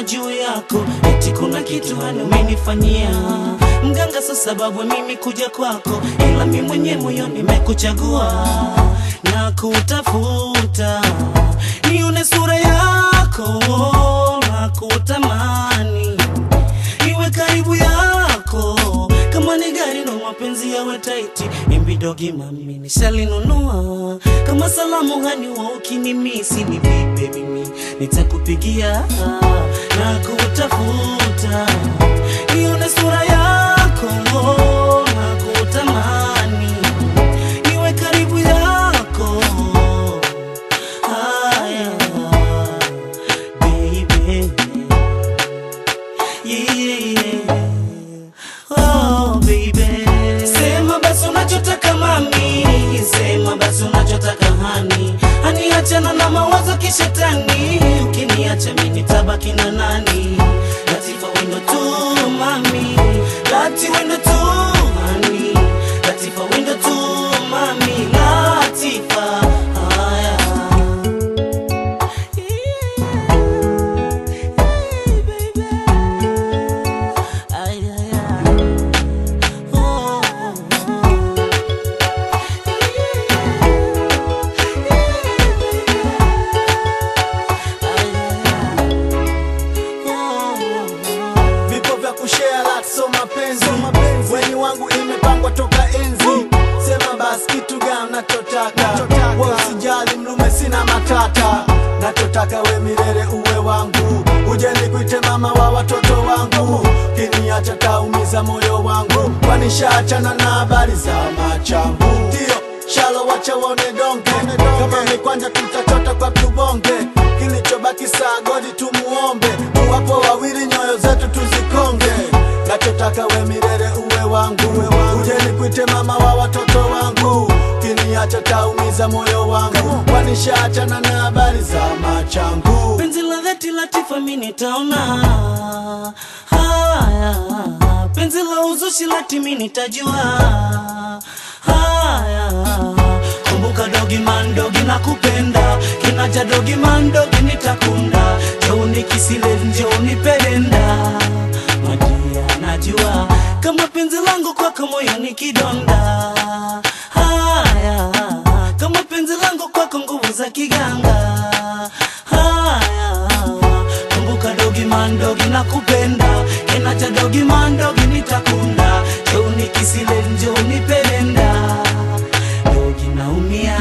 wanasema juu yako eti kuna kitu hani umenifanyia mganga, sa sababu mimi kuja kwako, ila mi mwenye moyo nimekuchagua na kutafuta nione sura yako na kutamani iwe karibu yako kama ni gari na mapenzi yawe taiti imbidogi mami nishalinunua kama salamu hani wa ukinimisi ni vipe mimi nitakupigia na kutafuta ione sura yako na kutamani iwe karibu yako haya baby yeah. Oh, baby. Sema basi unachotaka mami, sema basi unachotaka hani, hani achana na mawazo kishetani, ukiniacha mimi nitabaki na nani? Latifa wendo tu mami, lati wendo tu hani, Latifa wendo tu mami, Latifa haya vipo vya kushare lat so mapenzi weni wangu imepangwa toka enzi sema basi kitu gani nachotaka we usijali mlume sina matata nachotaka we milele uwe wangu uje nikuite mama wa watoto wangu kiniacha taumiza moyo wangu kwanishaachana na habari za machangu ndio shalo wacha waone donge kama ni kwanja tutachota kwa tubonge kilichobaki saa godi tumuombe wapo wawili nyoyo zetu tuzikonge nachotaka we milele uwe wangu uje nikuite mama wa watoto wangu kiniacha taumiza moyo wangu kwanishaachana na habari za machangu penzi la dhati Latifa mi nitaona haya, penzi la uzushi lati mi nitajua haya. Kumbuka dogi man dogi na kupenda kinaja dogi man dogi nitakunda joni kisile njoni perenda madia najua kama penzi langu kwako moyo ni kidonda haya kama penzi langu kwako nguvu za kiganga haya kumbuka dogi mandogi na kupenda kenacha dogi mandogi nitakunda joni kisile njoni pelenda dogi naumia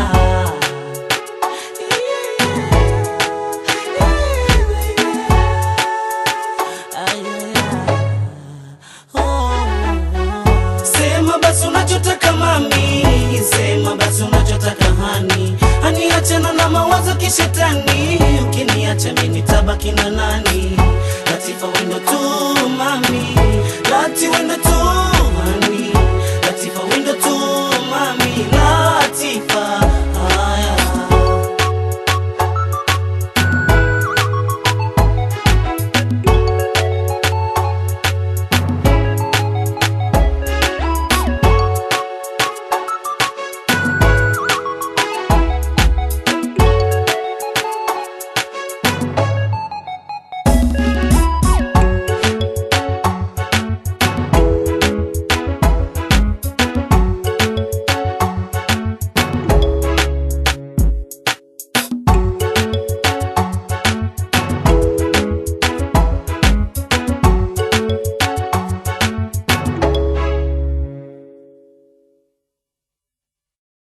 Sema basi unachotaka mami, sema basi unachotaka hani, hani achana na mawazo kishetani, ukiniacha mimi nitabaki na nani?